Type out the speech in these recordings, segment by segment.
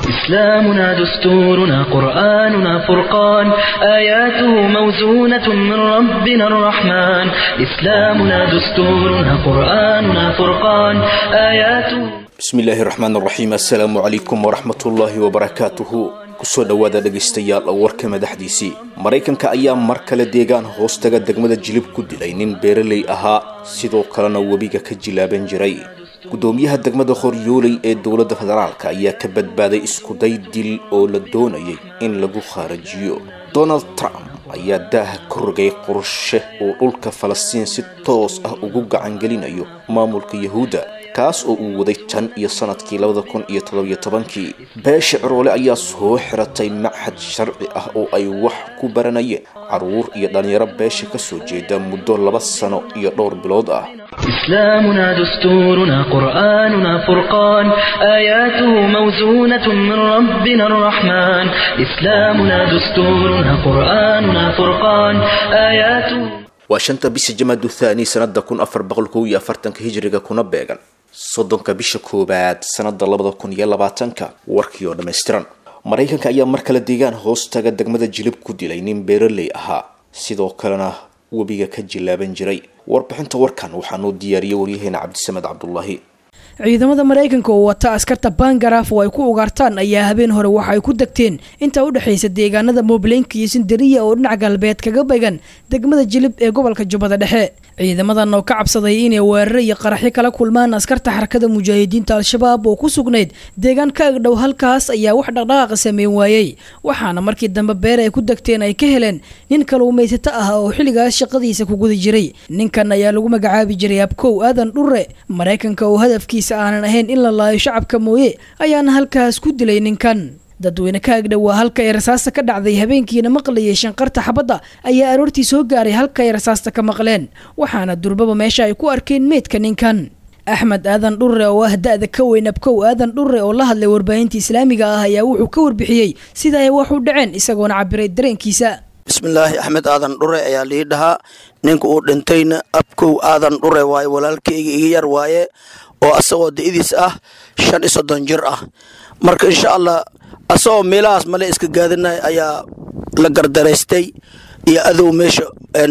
إسلامنا دستورنا قرآننا فرقان آياته موزونة من ربنا الرحمن إسلامنا دستورنا قرآننا فرقان آياته bismillaahi raxmaan raxiim assalaamu calaykum waraxmatullaahi wabarakaatuhu kusoo dhowaada dhegaystayaal warka madaxdiisii maraykanka ayaa mar kale deegaan hoostaga degmada jilib ku dilay nin beeraley ahaa sidoo kalena webiga ka jilaaban jiray gudoomiyaha degmada horyooley ee dowladda federaalk ayaa ka badbaaday iskuday dil oo la doonayay in lagu khaarajiyo donald trump ayaa daaha ka rogay qorshe uu dhulka falastiin si toos ah ugu gacangelinayo maamulka yahuudda kaas oo uu waday tan iyo sanadkii labada kun iyo toddobiyo tobankii beesha ciroole ayaa soo xiratay machad sharci ah oo ay wax ku baranayeen caruur iyo dhallinyaro beesha kasoo jeeda muddo laba sano iyo dhowr bilood ah إسلامنا دستورنا قرآننا فرقان آياته موزونة من ربنا الرحمن إسلامنا دستورنا قرآننا فرقان آياته waa shanta bisha jamaadu thaani sanada kun afar boqol kow iyo afartanka hijriga kuna beegan soddonka bisha koowaad sanada labada kun iyo labaatanka warkii oo dhammaystiran maraykanka ayaa mar kale deegaan hoostaga degmada jilib ku dilay nin beeraley ahaa sidoo kalena webiga ka jilaaban jiray warbixinta warkan waxaanuu diyaariyey waryaheena cabdisamed cabdulaahi ciidamada maraykanka oo wata askarta bangaraaf oo ay ku ugaartaan ayaa habeen hore waxa ay ku degteen intaa udhexaysa deegaanada moobleynka iyo sindariya oo dhinac galbeed kaga began degmada jilib ee gobolka jubbada dhexe ciidamadan oo ka cabsaday inay weeraro iyo qaraxyo kala kulmaan askarta xarakada mujaahidiinta al-shabaab oo ku sugnayd deegaan ka agdhow halkaas ayaa wax dhaqdhaqaaqa sameyn waayey waxaana markii dambe beer ay ku degteen ay ka heleen nin kaluumaysato ah oo xilligaas shaqadiisa ku guda jiray ninkan ayaa lagu magacaabi jiray abkow aadan dhure maraykanka oo hadafkiisa aanan ahayn in la laayo shacabka mooye ayaana halkaas ku dilay ninkan dadweyne ka agdhow waa halka ay rasaasta ka dhacday habeenkiina maqlayay shanqarta xabadda ayaa aroortii soo gaaray halka ay rasaasta ka maqleen waxaana durbaba meesha ay ku arkeen meydka ninkan axmed aadan dhurre oo ah da-da ka weyn abkow aadan dhurre oo la hadlay warbaahinta islaamiga ah ayaa wuxuu ka warbixiyey sida ay wax u dhaceen isagoona cabiray dareenkiisa bismillaahi axmed aadan dhure ayaa lii dhahaa ninka uu dhintayna abkow aadan dhure waaye walaalkayga iga yar waaye oo asagoo da-idiis ah shan iyo soddon jir ah marka insha allah asagoo meelahaas male iska gaadinay ayaa la gardaraystay iyo adow meesha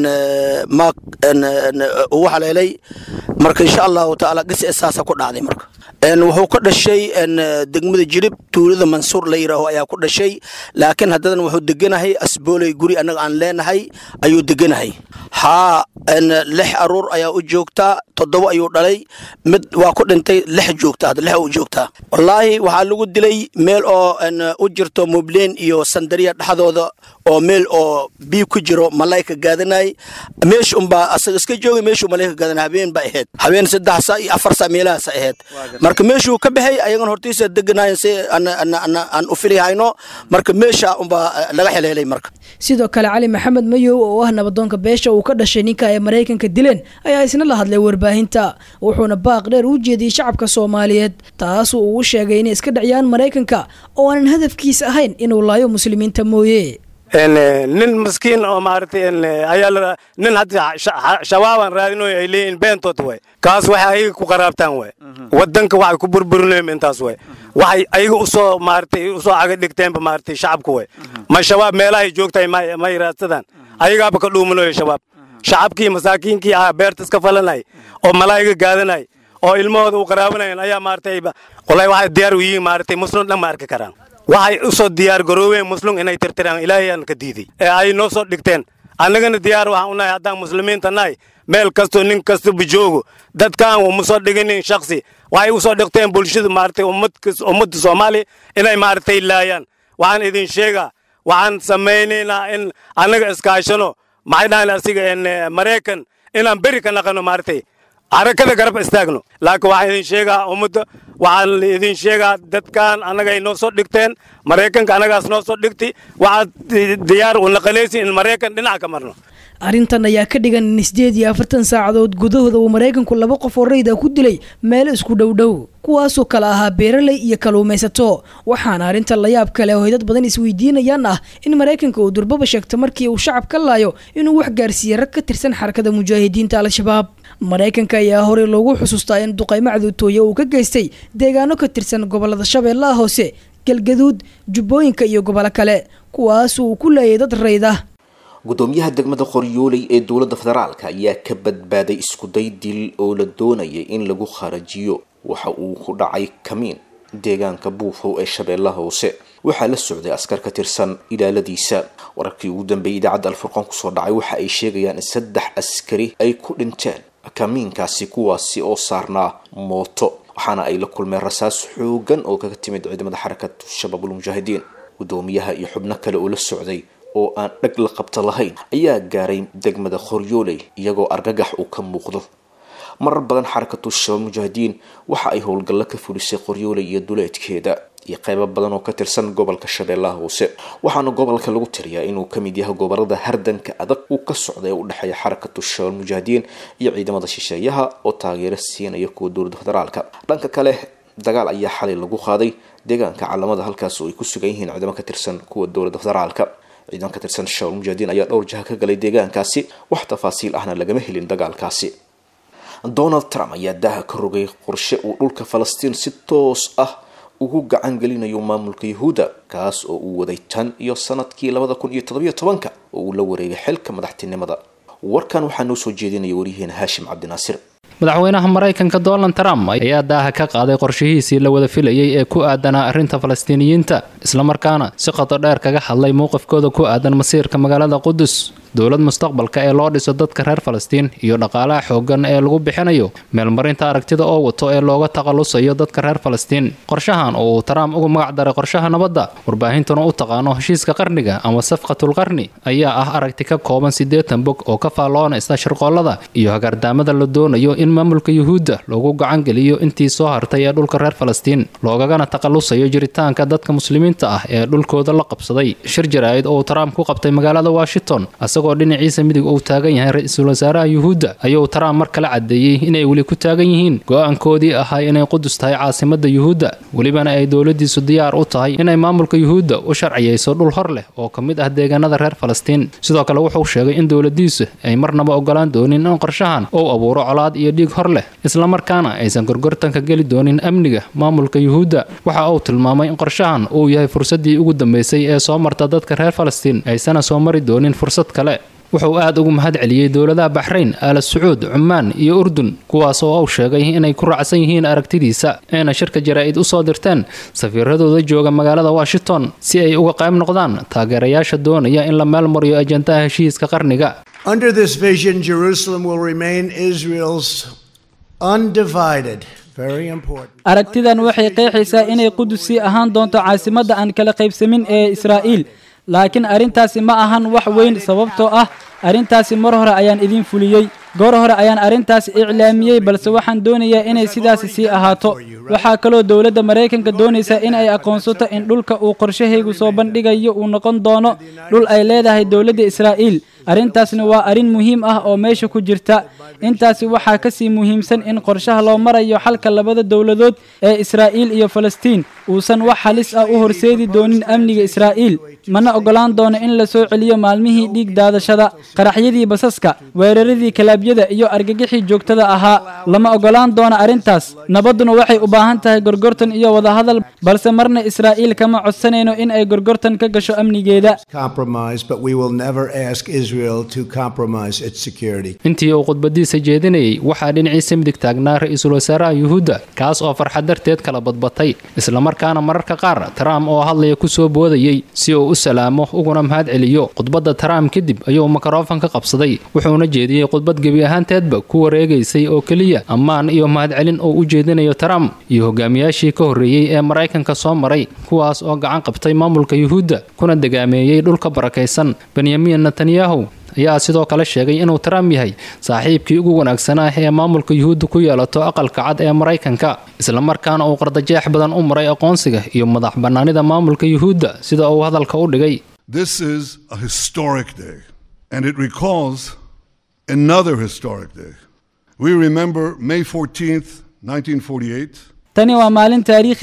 maag ugu haleelay marka insha allahu tacaala gisi saasa ku dhacday marka wuxuu ka dhashay degmada jirib tuulada mansuur la yiraaho ayaa ku dhashay laakiin haddadan wuxuu deganahay asbooley guri annaga aan leenahay ayuu deganahay haa lix aruur ayaa u joogtaa toddoba ayuu dhalay mid waa ku dhintay lix joogta hadda lix u joogtaa wallaahi waxaa lagu dilay meel oo u jirto mubleen iyo sandariya dhexdooda oo meel oo biyo ku jiro malayka gaadanay meesha unbaa asaga iska joogay meeshuu malayka gaadanay habeen ba ahayd habeen saddex saa iyo afar saa meelahaas ahayd marka meeshuu ka baxay ayagan hortiisa deganayan si aan u filihayno marka meesha unbaa laga xeleelay marka sidoo kale cali maxamed mayow oo ah nabadoonka beesha uu ka dhashay ninka ay maraykanka dileen ayaa isna la hadlay warbaahinta wuxuuna baaq dheer u jeediyey shacabka soomaaliyeed taasuu ugu sheegay inay iska dhaciyaan maraykanka oo aanan hadafkiisa ahayn inuu laayo muslimiinta mooye nin maskiin oo maaragtay ayaa nin hadda shabaabaan raadinoy ay leeyihin beentood way kaas waxay ayaga ku qaraabtaan way wadanka waxay ku burburinayeen intaas way waxay ayaga usoo maaragtay usoo caga dhigteenba maaragtay shacabka way ma shabaab meelahay joogtahay ma yiraadsadaan ayagaaba ka dhuumanayo shabaab shacabkii masaakiinkii ahaa beerta iska falanay oo malaayiga gaadanay oo ilmahooda u qaraabanayan ayaa maaragtay walahi waxay diyaar u yihiin maaragtay muslim dhan ma arki karaan waxay u soo diyaar garoobeen muslum inay tirtiraan ilaahayaan ka diiday ee ay noo soo dhigteen annagana diyaar waxaan u nahay haddaan muslimiinta nahay meel kastoo nin kastaba joogo dadkaan uma soo dhiginin shaksi waxay u soo dhigteen bulshada maaragtay ummadda soomaaliya inay maaragtay laayaan waxaan idin sheegaa waxaan samaynaynaa in annaga iskaashano maxay dhahan asiga maraykan inaan beri ka naqano maaragtay xarakada garab istaagno laakiin waxaan idin sheegaa ummadda waxaan idin sheegaa dadkan annagay noo soo dhigteen maraykanka annagaas noo soo dhigti waxaad diyaar u naqanaysi in maraykan dhinac ka marno arrintan ayaa ka dhigan in sideed iyo afartan saacadood gudahooda uu maraykanku laba qof oo rayda ku dilay meel isku dhowdhow kuwaasoo kale ahaa beeraley iyo kaluumaysato waxaana arrintan layaab kale oo ay dad badan isweydiinayaan ah in maraykanka uu durbaba sheegto markii uu shacab ka laayo inuu wax gaarsiiyey rag ka tirsan xarakada mujaahidiinta al-shabaab maraykanka ayaa horey loogu xusuustaa in duqaymo caduutooye uu ka geystay deegaano ka tirsan gobolada shabeellaha hoose galgaduud jubbooyinka iyo gobolo kale kuwaas uu ku leeyay dad rayd ah gudoomiyaha degmada qoryooley ee dowladda federaalka ayaa ka badbaaday iskuday dil oo la doonayay in lagu kharajiyo waxa uu ku dhacay kamiin deegaanka buufow ee shabeellaha hoose waxaa la socday askar ka tirsan ilaaladiisa wararkii ugu dambeeyay idaacadda alfurqaan kusoo dhacay waxa ay sheegayaan in saddex askari ay ku dhinteen kamiinkaasi kuwaasi oo saarnaa mooto waxaana ay la kulmeen rasaas xoogan oo kaga timid ciidamada xarakatu shabaabul mujaahidiin gudoomiyaha iyo xubno kale oo la socday oo aan dhag la qabta lahayn ayaa gaaray degmada qoryooley iyagoo argagax uu ka muuqdo marar badan xarakatu shabaab mujaahidiin waxa ay howlgallo ka fulisay qoryooley iyo duleedkeeda iyo qeybo badan oo ka tirsan gobolka shabeellaha hoose waxaana gobolka lagu tiriyaa inuu kamid yahay gobolada hardanka adag uu ka socda ee u dhexeeya xarakatu shabaab mujaahidiin iyo ciidamada shisheeyaha oo taageero siinaya kuwa dowladda federaalka dhanka kale dagaal ayaa xalay lagu qaaday deegaanka calamada halkaas oo ay ku sugan yihiin ciidamo ka tirsan kuwa dowladda federaalka ciidan ka tirsan shabaab mujaahidiin ayaa dhowr jaha ka galay deegaankaasi wax tafaasiil ahna lagama helin dagaalkaasi donald trump ayaa daaha ka rogay qorshe uu dhulka falastiin si toos ah ugu gacan gelinayo maamulka yahuudda kaas oo uu waday tan iyo sanadkii labada kun iyo toddobiyo tobanka oo uu la wareegay xilka madaxtinimada warkan waxaa noo soo jeedinaya waryaheena haashim cabdinaasir madaxweynaha maraykanka donald trump ayaa daaha ka qaaday qorshihiisii la wada filayay ee ku aadanaa arrinta falastiiniyiinta islamarkaana si qoto dheer kaga hadlay mowqifkooda ku aadan masiirka magaalada qudus dowlad mustaqbalka ee loo dhiso dadka reer falastiin iyo dhaqaalaha xooggan ee lagu bixinayo meelmarinta aragtida oo wato ee looga takhalusayo dadka reer falastiin qorshahan oo uu trump uga magac daray qorshaha nabadda warbaahintuna u taqaano heshiiska qarniga ama safqatul qarni ayaa ah aragti ka kooban siddeetan bog oo ka faalloonaysa shirqoollada iyo hagardaamada la doonayo in maamulka yuhuudda loogu gacan geliyo intii soo hartay ee dhulka reer falastiin loogagana takhalusayo jiritaanka dadka muslimiinta ah ee dhulkooda la qabsaday shir jaraa'id oo uu trump ku qabtay magaalada washington isagoo dhinaciisa midig uu taagan yahay ra-iisul wasaaraha yuhuudda ayuu trump mar kale caddeeyey inay weli ku taagan yihiin go-aankoodii ahaa inay qudus tahay caasimadda yuhuudda welibana ay dowladiisu diyaar u tahay inay maamulka yuhuudda u sharciyeyso dhul hor leh oo ka mid ah deegaanada reer falastiin sidoo kale wuxuu sheegay in dowladiisu ay marnaba ogolaan doonin in qorshahan uu abuuro colaad iyo dhiig hor leh islamarkaana aysan gorgortanka geli doonin amniga maamulka yuhuudda waxa uu tilmaamay in qorshahan uu yahay fursaddii ugu dambeysay ee soo marta dadka reer falastiin aysana soo mari doonin fursad kale wuxuu aad ugu mahad celiyey dowladaha baxrayn aala sacuud cumaan iyo urdun kuwaas oo uu sheegay inay ku raacsan yihiin aragtidiisa ayna shirka jaraa'id u soo dirteen safiiradooda jooga magaalada washington si ay uga qayb noqdaan taageerayaasha doonaya in la meel mariyo ajandaha heshiiska qarniga Under this vision, Jerusalem will remain Israel's undivided, very important. aragtidan waxay qeexaysaa inay qudus sii ahaan doonto caasimadda aan kala qaybsamin ee israa'iil laakiin arrintaasi ma ahan wax weyn sababtoo ah arrintaasi mar hore ayaan idiin fuliyey goor hore ayaan arrintaas iclaamiyey balse waxaan doonayaa inay sidaasi sii ahaato waxaa kaloo dowladda maraykanka doonaysa in ay aqoonsato in dhulka uu qorshahaygu soo bandhigayo uu noqon doono dhul ay leedahay dowladda israa'iil arrintaasna waa arrin muhiim ah oo meesha ku jirta intaasi waxaa ka sii muhiimsan in qorshaha loo marayo xalka labada dowladood ee israa'iil iyo falastiin uusan wax halis ah u horseedi doonin amniga israa'iil mana oggolaan doono in la soo celiyo maalmihii dhiig daadashada qaraxyadii basaska weeraradii kalaabyada iyo argagixii joogtada ahaa lama oggolaan doono arrintaas nabadduna waxay u baahan tahay gorgortan iyo wadahadal balse marna israa'iil kama codsanayno in ay gorgortan ka gasho amnigeeda Compromise, but we will never ask Israel to compromise its security. intii uu khudbadiisa jeedinayay waxaa dhinaciisa midig taagnaa ra-iisul wasaaraha yuhuudda kaas oo farxad darteed kala badbatay islamarkaana mararka qaar trump oo hadlaya ku soo boodayey si uu u salaamo uguna mahad celiyo khudbadda trump kadib ayuu mikrofon ka qabsaday wuxuuna jeediyey khudbad gebi ahaanteedba ku wareegaysay oo keliya ammaan iyo mahadcelin oo u jeedinayo trump iyo hogaamiyaashii ka horreeyey ee maraykanka soo maray kuwaas oo gacan qabtay maamulka yuhuudda kuna degaameeyey dhulka barakaysan benyamin netanyahu ayaa sidoo kale sheegay inuu trump yahay saaxiibkii ugu wanaagsanaa ee maamulka yuhuudda ku yeelato aqalka cad ee maraykanka islamarkaana uu qardajeex badan u maray aqoonsiga iyo madax bannaanida maamulka yuhuudda sida uu hadalka u dhigay This is a historic day, and it recalls another historic day. We remember May 14th, 1948. tani waa maalin taariikhi ah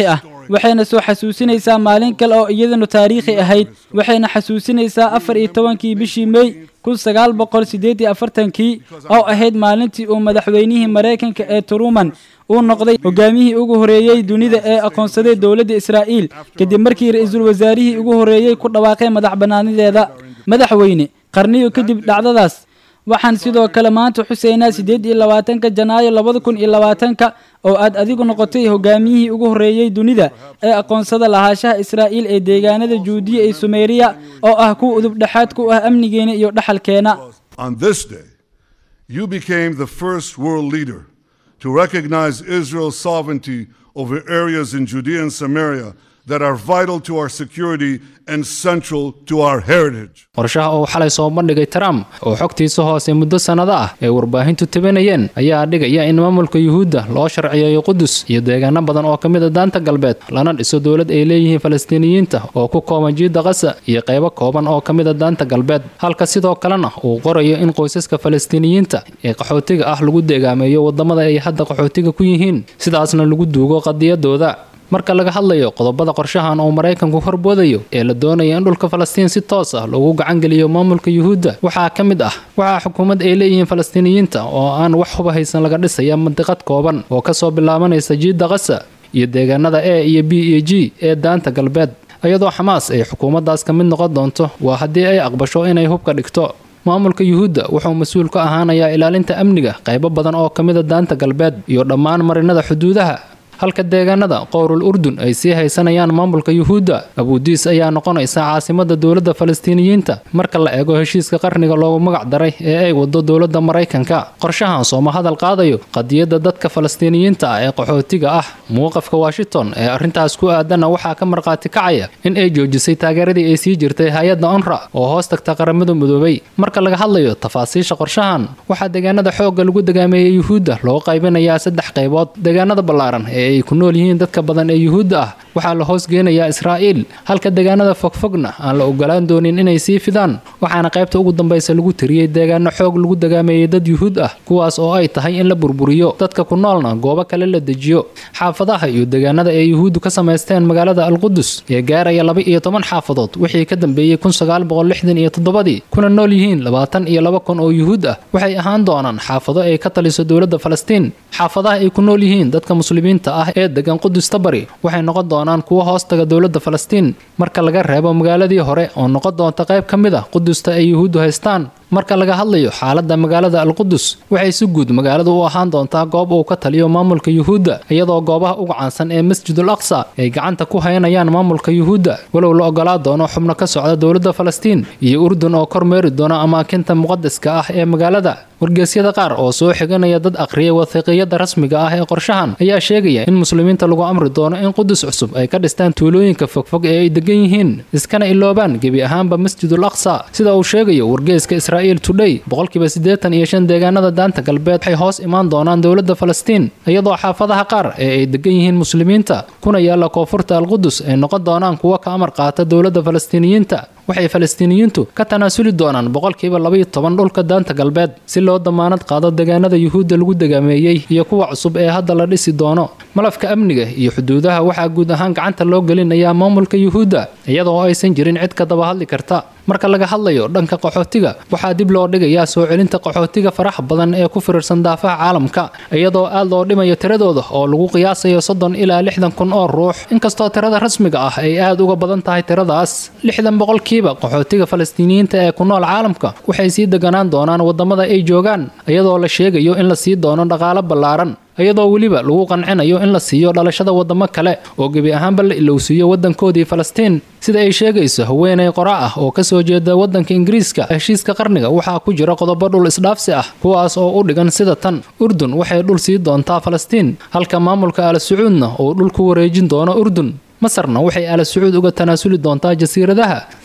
waxayna soo xasuusinaysaa maalin kale oo iyadanu taariikhi ahayd waxayna xasuusinaysaa afar iyo tobankii bishii mey kun sagaal boqol siddeed iyo afartankii oo ahayd maalintii uu madaxweynihii maraykanka ee truman uu noqday hogaamiyihii ugu horeeyey dunida ee aqoonsaday dowladda israa'iil kadib markii ra-iisul wasaarihii ugu horeeyey ku dhawaaqay madax bannaanideeda madaxweyne qarniyo kadib dhacdadaas waxaan sidoo kale maanta xuseynaa siddeed iyo labaatanka janaayo labada kun iyo labaatanka oo aad adigu noqotay hogaamiyihii ugu horreeyey dunida ee aqoonsada lahaanshaha israa'iil ee deegaanada juudiya iyo sumeeriya oo ah kuwa udubdhexaad ku ah amnigeena iyo dhaxalkeena On this day, you became the first world leader to recognize Israel's sovereignty over areas in Judea and Samaria that are vital to our security and central to our heritage. qorshaha uu xalay soo bandhigay trump oo xogtiisa hoose muddo sannado ah ay warbaahintu tabinayeen ayaa dhigaya in maamulka yuhuudda loo sharciyeeyo qudus iyo deegaano badan oo ka mid a daanta galbeed lana dhiso dowlad ay leeyihiin falastiiniyiinta oo ku kooban jiidda qasa iyo qaybo kooban oo ka mid a daanta galbeed halka sidoo kalena uu qorayo in qoysaska falastiiniyiinta ee qaxootiga ah lagu deegaameeyo waddamada ay hadda qaxootiga ku yihiin sidaasna lagu duugo qadiyadooda marka laga hadlayo qodobada qorshahan uu maraykanku horboodayo ee la doonaya in dhulka falastiin si toos ah loogu gacangeliyo maamulka yuhuudda waxaa ka mid ah waxaa xukuumad ay leeyihiin falastiiniyiinta oo aan wax huba haysan laga dhisaya mandiqad kooban oo kasoo bilaabanaysa jiidda qasa iyo deegaanada e iyo b iyo g ee daanta galbeed iyadoo xamaas ay xukuumaddaas ka mid noqon doonto waa haddii ay aqbasho inay hubka dhigto maamulka yuhuudda wuxuu mas-uul ka ahaanayaa ilaalinta amniga qaybo badan oo ka mida daanta galbeed iyo dhammaan marinada xuduudaha halka deegaanada qowrul urdun ay sii haysanayaan maamulka yuhuudda abuudiis ayaa noqonaysa caasimada dowladda falastiiniyiinta marka la eego heshiiska qarniga loogu magac daray ee ay wado dowladda maraykanka qorshahan sooma hadal qaadayo qadiyadda dadka falastiiniyiinta ah ee qaxootiga ah muuqafka washington ee arrintaas ku aadanna waxaa ka markhaati kacaya in ay joojisay taageeradii ay sii jirtay hay-adda onra oo hoos tagta qaramada midoobay marka laga hadlayo tafaasiisha qorshahan waxaa deegaanada xoogga lagu degaameeyey yuhuudda loo qaybinayaa saddex qaybood deegaanada ballaaran ee ay ku nool yihiin dadka badan ee yuhuudda ah waxaa la hoos geenayaa israa'iil halka deegaanada fogfogna aan la ogolaan doonin inay sii fidaan waxaana qaybta ugu dambaysa lagu tiriyey deegaano xoog lagu degaameeyey dad yuhuud ah kuwaas oo ay tahay in la burburiyo dadka ku noolna goobo kale la dejiyo xaafadaha iyo deegaanada ay yuhuuddu ka samaysteen magaalada alqudus ee gaaraya laba iyo toban xaafadood wixii ka dambeeyey kun sagaal boqol lixdan iyo toddobadii kuna nool yihiin labaatan iyo laba kun oo yuhuud ah waxay ahaan doonaan xaafado ay ka taliso dowladda falastiin xaafadaha ay ku nool yihiin dadka muslimiinta ah ee degan qudusta bari waxay noqon doonaan kuwo hoostaga dowladda falastiin marka laga reebo magaaladii hore oo noqon doonta qayb ka mid a qudusta ay yuhuuddu haystaan marka laga hadlayo xaaladda magaalada alqudus waxay si guud magaaladu u ahaan doontaa goob uu ka taliyo maamulka yuhuudda iyadoo goobaha uga caansan ee masjidul aqsa ay gacanta ku haynayaan maamulka yuhuudda walow la ogolaa doono xubno ka socda dowladda falastiin iyo urdun oo kormeeri doona amaakinta muqadaska ah ee magaalada wargeysyada qaar oo soo xiganaya dad aqriyay wathiiqiyada rasmiga ah ee qorshahan ayaa sheegaya in muslimiinta lagu amri doono in qudus cusub ay ka dhistaan tuulooyinka fogfog ee ay degan yihiin iskana iloobaan gebi ahaanba masjidul aqsa sida uu sheegayo wargeyska israa'iil today boqolkiiba siddeetan iyo shan deegaanada daanta galbeed waxay hoos imaan doonaan dowladda falastiin iyadoo xaafadaha qaar ee ay degan yihiin muslimiinta kuna yaalla koonfurta alqudus ay noqon doonaan kuwo ka amar qaata dowladda falastiiniyiinta waxay falastiiniyiintu ka tanaasuli doonaan boqolkiiba labaiyo toban dhulka daanta galbeed si loo damaanad qaado deegaanada yuhuudda lagu degaameeyey iyo kuwa cusub ee hadda la dhisi doono malafka amniga iyo xuduudaha waxaa guud ahaan gacanta loo gelinayaa maamulka yuhuudda iyadoo aysan jirin cid ka daba hadli karta marka laga hadlayo dhanka qaxootiga waxaa dib loo dhigayaa soo celinta qaxootiga faraxa badan ee ku firirsan daafaha caalamka iyadoo aad loo dhimayo tiradooda oo lagu qiyaasayo soddon ilaa lixdan kun oo ruux inkastoo tirada rasmiga ah ay aad uga badan tahay tiradaas lixdan boqolkiiba qaxootiga falastiiniyiinta ee ku nool caalamka waxay sii deganaan doonaan waddamada ay joogaan iyadoo la sheegayo in la sii doono dhaqaalo ballaaran iyadoo weliba lagu qancinayo in la siiyo dhalashada waddamo kale oo gebi ahaanba la ilowsiiyo waddankoodii falastiin sida ay sheegayso haweenay qora ah oo kasoo jeeda waddanka ingiriiska heshiiska qarniga waxaa ku jira qodobo dhul isdhaafsi ah kuwaas oo u dhigan sida tan urdun waxay dhul sii doontaa falastiin halka maamulka al sacuudna uu dhul ku wareejin doono urdun masarna waxay ala sacuud uga tanaasuli doontaa jasiiradaha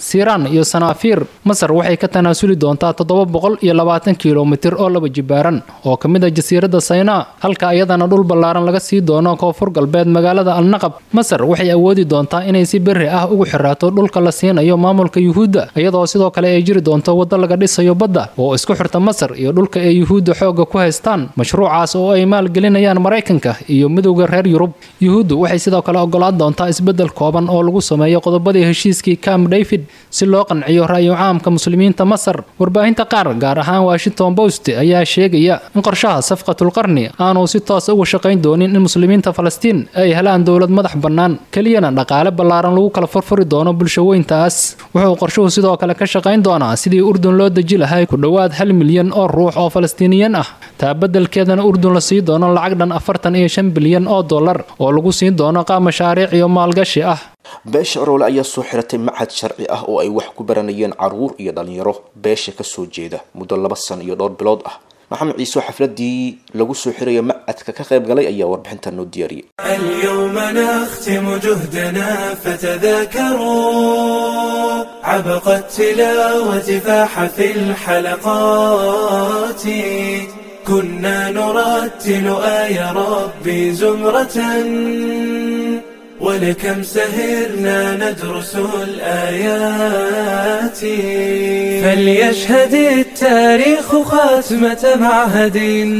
siiraan iyo sanaafiir masar waxay ka tanaasuli doontaa toddoba boqol iyo labaatan kilomitir oo laba jibaaran oo ka mid ah jasiiradda saynaa halka iyadana dhul ballaaran laga sii doono koonfur galbeed magaalada alnaqab masar waxay awoodi doontaa inay si berri ah ugu xiraato dhulka la siinayo maamulka yuhuudda iyadoo sidoo kale ay jiri doonto waddo laga dhisayo badda oo isku xirta masar iyo dhulka ay yuhuudda xoogga ku haystaan mashruucaas oo ay maalgelinayaan maraykanka iyo midowda reer yurub yuhuuddu waxay sidoo kale ogolaan doontaa isbeddel kooban oo lagu sameeyo qodobadii heshiiskii camp david si loo qanciyo ra'yo caamka muslimiinta masar warbaahinta qaar gaar ahaan washington post ayaa sheegaya in qorshaha safqatulqarni aanu si toos uga shaqayn doonin in muslimiinta falastiin ay helaan dowlad madax bannaan keliyana dhaqaale ballaaran lagu kala furfuri doono bulshaweyntaas wuxuu qorshuhu sidoo kale ka shaqayn doonaa sidii urdun loo deji lahay ku dhowaad hal milyan oo ruux oo falastiiniyiin ah taa beddelkeedana urdun la sii doono lacag dhan afartan iyo shan bilyan oo dollar oo lagu siin doono qaab mashaariic iyo maalgashi ah beesha aroole ayaa soo xiratay machad sharci ah oo ay wax ku baranayeen caruur iyo dhalinyaro beesha kasoo jeeda muddo laba san iyo dhowr bilood ah maxamed ciise xafladii lagu soo xirayo macadka ka qayb galay ayaa warbixinta noo diyaariyay اليوم نختم جهدنا فتذاكروا عبق التلاوة فاح في الحلقات كنا نرتل آي ربي زمرة ولكم سهرنا ندرس الآيات فليشهد التاريخ خاتمة معهد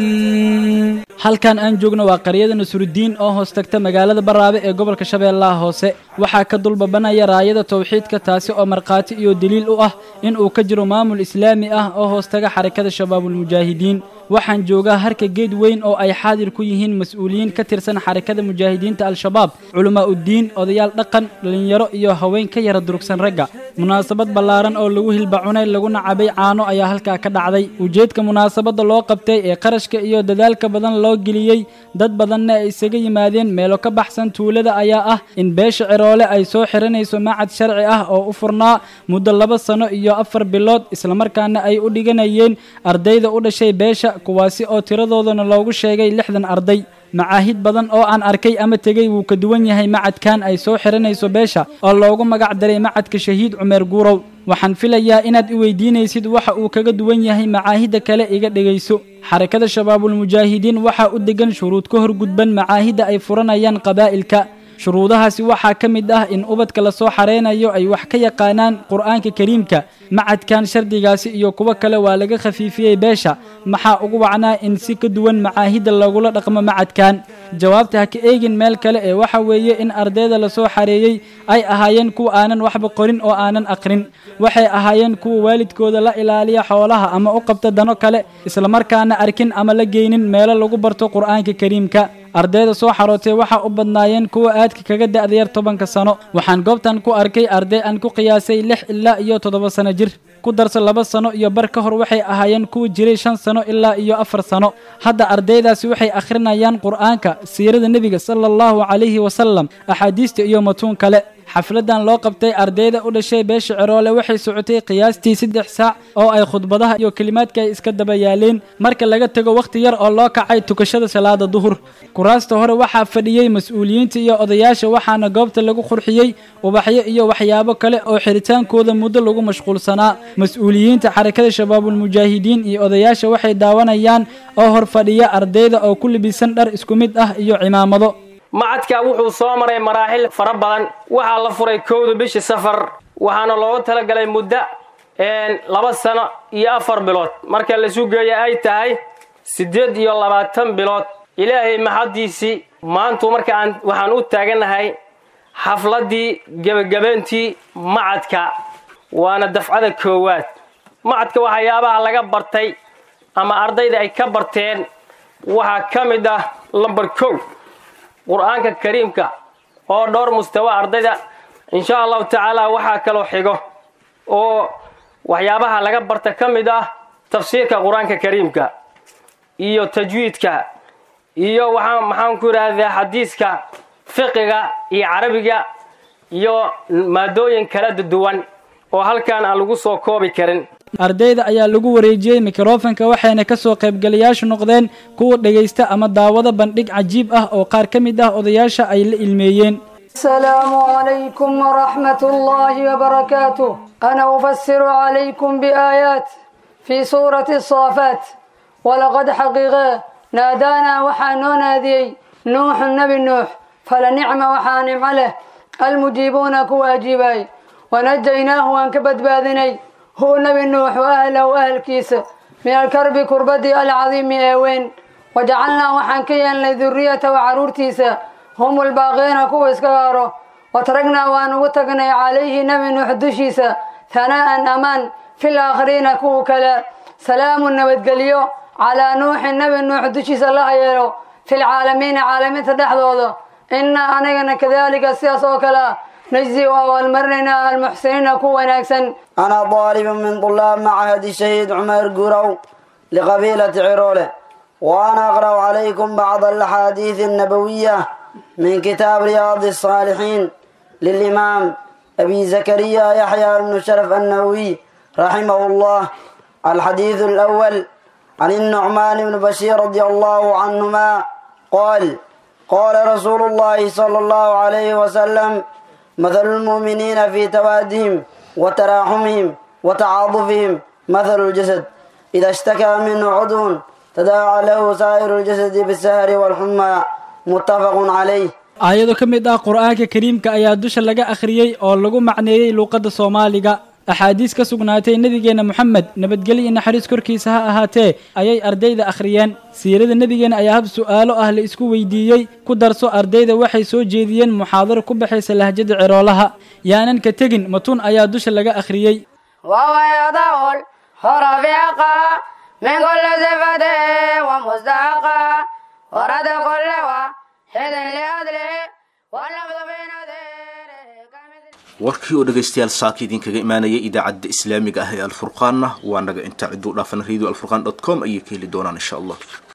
halkan aan joogno waa qaryada nasrudiin oo hoos tagta magaalada baraabe ee gobolka shabeellaha hoose waxaa ka dulbabanaya raayada tawxiidka taasi oo markhaati iyo deliil u ah in uu ka jiro maamul islaami ah oo hoos taga xarakada shabaabulmujaahidiin waxaan joogaa harka geed weyn oo ay xaadir ku yihiin mas-uuliyiin ka tirsan xarakada mujaahidiinta al-shabaab culamaa uddiin odayaal dhaqan dhallinyaro iyo haween ka yara durugsan ragga munaasabad ballaaran oo lagu hilbacunay laguna cabay caano ayaa halkaa ka dhacday ujeedka munaasabadda loo qabtay ee qarashka iyo dadaalka badan loo geliyey dad badanna ay isaga yimaadeen meelo ka baxsan tuulada ayaa ah in beesha ciroole ay soo xiranayso macad sharci ah oo u furnaa muddo laba sano iyo afar bilood islamarkaana ay u dhiganayeen ardayda u dhashay beesha kuwaasi oo tiradoodana loogu sheegay lixdan arday macaahid badan oo aan arkay ama tegey wuu ka duwan yahay macadkan ay soo xiranayso beesha oo loogu magac daray macadka shahiid cumeer guurow waxaan filayaa inaad i weydiinaysid waxa uu kaga duwan yahay macaahidda kale iga dhegayso xarakada shabaabulmujaahidiin waxaa u degan shuruud ka horgudban macaahidda ay furanayaan qabaa'ilka shuruudahaasi waxaa ka mid ah in ubadka lasoo xareynayo ay wax ka yaqaanaan qur'aanka kariimka macadkan shardigaasi iyo kuwo kale waa laga khafiifiyey beesha maxaa ugu wacnaa in si ka duwan macaahidda lagula dhaqmo macadkan jawaabta ha ka eegin meel kale ee waxa weeye in ardayda lasoo xareeyey ay ahaayeen kuwa aanan waxba qorin oo aanan aqrin waxay ahaayeen kuwa waalidkooda la ilaaliya xoolaha ama u qabta dano kale islamarkaana arkin ama la geynin meelo lagu barto qur'aanka kariimka ardayda soo xarootay waxaa u badnaayeen kuwa aadka kaga da'dayar tobanka sano waxaan goobtan ku arkay arday aan ku qiyaasay lix ilaa iyo toddoba sano jir ku darso laba sano iyo bar ka hor waxay ahaayeen kuwa jiray shan sano ilaa iyo afar sano hadda ardaydaasi waxay akhrinayaan qur'aanka siirada nebiga sala allahu calayhi wasalam axaadiista iyo matuun kale xafladan loo qabtay ardayda u dhashay beesha ciroole waxay socotay qiyaastii saddex saac oo ay khudbadaha iyo kelimaadka ay iska daba yaaleen marka laga tego wakhti yar oo loo kacay tukashada salaada duhur kuraasta hore waxaa fadhiyey mas-uuliyiinta iyo odayaasha waxaana goobta lagu qurxiyey ubaxyo iyo waxyaabo kale oo xiritaankooda muddo lagu mashquulsanaa mas-uuliyiinta xarakada shabaabulmujaahidiin iyo odayaasha waxay daawanayaan oo hor fadhiya ardayda oo ku libisan dhar isku mid ah iyo cimaamado macadka wuxuu soo maray maraaxil fara badan waxaa la furay kowda bishii safar waxaana loogu talagalay muddo laba sano iyo afar bilood marka la sugeeya ay tahay siddeed iyo labaatan bilood ilaahay maxaddiisii maantu marka aan waxaan u taaganahay xafladdii gebagabeyntii macadka waana dafcada koowaad macadka waxyaabaha laga bartay ama ardayda ay ka barteen waxaa ka mid ah lamber kow qur-aanka kariimka oo dhowr mustawa ardayda insha allahu tacaala waxaa kaloo xigo oo waxyaabaha laga barta ka mid ah tafsiirka qur-aanka kariimka iyo tajwiidka iyo waxaa maxaan ku idhaahdaa xadiiska fiqiga iyo carabiga iyo maadooyin kala duwan oo halkaan aan lagu soo koobi karin ardayda ayaa lagu wareejiyey mikrofonka waxayna ka soo qaybgalayaashu noqdeen kuwa dhegaysta ama daawada bandhig cajiib ah oo qaar ka mid ah odayaasha ay la ilmeeyeen السلام عليكم ورحمة الله وبركاته أنا أفسر عليكم بآيات في سورة الصافات ولقد حقيقة نادانا وحانون هذه نوح النبي نوح فلنعم وحانم له المجيبون كواجباي ونجيناه وانكبت باذني هو نبي نوح وأهله وأهل كيس من الكرب كربدي العظيم ايوين وجعلنا وحنكيا لذرية وعرورتيسا هم الباقين كو اسكغارو وتركنا وان وتقني عليه نبي نوح دشيسا ثناء أمان في الآخرين كو كلا سلام النبت على نوح النبي نوح دشيسا الله يلو في العالمين عالمين تدحضوضو إنا أنينا كذلك السياس وكلا نجزي والمرنا المحسنين كو وناكسن أنا طالب من طلاب معهد الشهيد عمر قرو لقبيلة عرولة وأنا أقرأ عليكم بعض الأحاديث النبوية من كتاب رياض الصالحين للإمام أبي زكريا يحيى بن شرف النووي رحمه الله الحديث الأول عن النعمان بن بشير رضي الله عنهما قال قال رسول الله صلى الله عليه وسلم مثل المؤمنين في توادهم وتراحمهم وتعاطفهم مثل الجسد إذا اشتكى منه عضو تداعى له سائر الجسد بالسهر والحمى متفق عليه aayado ka mid ah qur-aanka kariimka ayaa dusha laga akhriyey oo lagu macneeyey luuqadda soomaaliga axaadiis ka sugnaatay nebigeenna moxamed nabadgelyo iyo naxariis korkiisa ha ahaatee ayay ardayda akhriyeen siirada nebigeenna ayaa hab su'aalo ah la isku weydiiyey ku darso ardayda waxay soo jeediyeen muxaadaro ku baxaysa lahjada ceroolaha yaanan ka tegin matun ayaa dusha laga akhriyey ويضع الحرف من كل صفة ومستحقة ورد كل واحد لأدله واللفظ في warkii oo dhegaystayaal saaka idinkaga imaanaya idaacadda islaamiga ah ee alfurqaanna waa naga inta cidduu dhaafan radio alfurqan dot com ayay ka heli doonaan insha allah